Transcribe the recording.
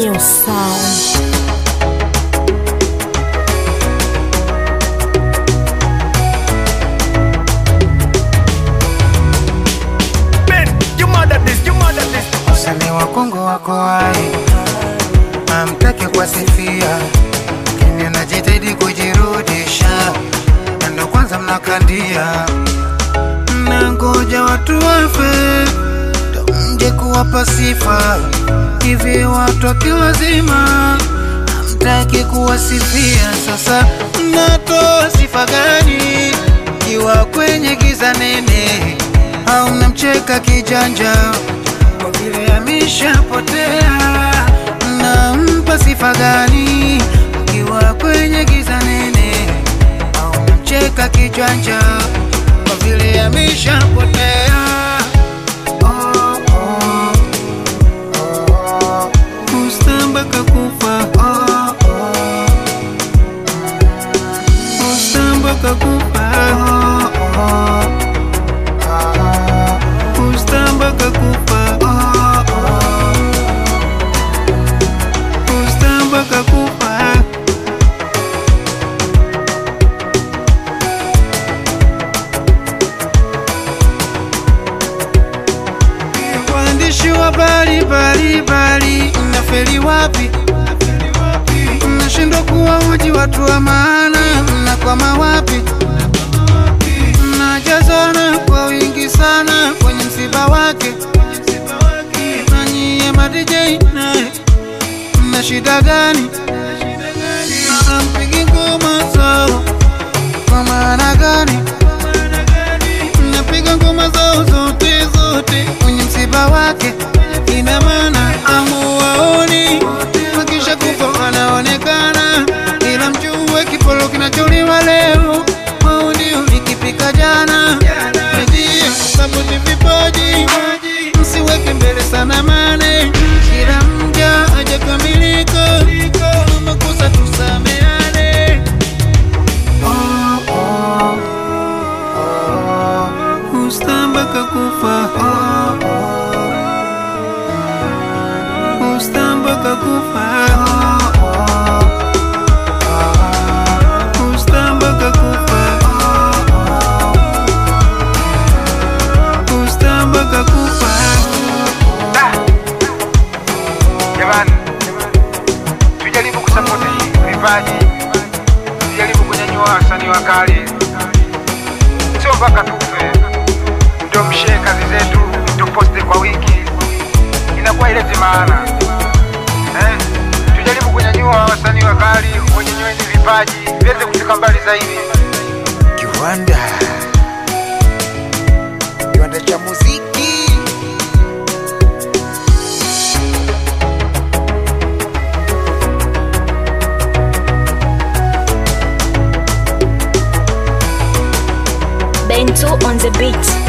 New sound. Ben, you mad at this, you mad at this. Wasanii wa Kongo wako hai, amtaki kuwasifia, lakini anajitahidi kujirudisha, na ndo kwanza mnakandia, mnangoja watu wafe ndo mje kuwapa sifa. Hivi watu akiwazima hamtaki kuwasifia, sasa mnatoa sifa gani kiwa kwenye giza nene, au mnamcheka kijanja kwa vile ameshapotea? Mnampa sifa gani kiwa kwenye giza nene, au mnamcheka kijanja kwa vile ameshapotea? Oh, oh, oh. Kusta mpaka kufa oh, oh. Kusta mpaka kufa oh, oh. Kusta mpaka kufa oh, oh. Kusta mpaka kufa Waandishi wa habari mbalimbali, mnafeli wapi? Mnashindwa kuwahoji watu wa maana, mnakwama wapi? Mnajazana kwa wingi sana kwenye msiba wake, na nyie ma DJ naye mna shida gani? Mpigi ngoma zao kwa maana gani? Mnapiga ngoma zao zote zote kwenye msiba wake, ina maana amuwaoni, wakisha kufa wanaonekana, ila mjue kipolo kinacholiwa leo wao ndio nikipika jana. Media sapoti vipaji, msiweke mbele sana mane, kila mja hajakamilika, makosa tusameane. Oh, oh. Kusta mpaka kufa Kusta mpaka kufa Kusta mpaka kufa Kusta mpaka kufa Da. Jamani, tujaribu kusapoti vipaji, tujaribu kunyanyua wasanii wakali, sio mpaka tufe ndio mshee kazi zetu tuposte kwa wiki, inakuwa ileti maana eh? Tujaribu kunyanyua wasanii wakali, wanyanyue hivi vipaji viweze kufika mbali zaidi. Kiwanda Kiwanda cha muziki Bento on the beat.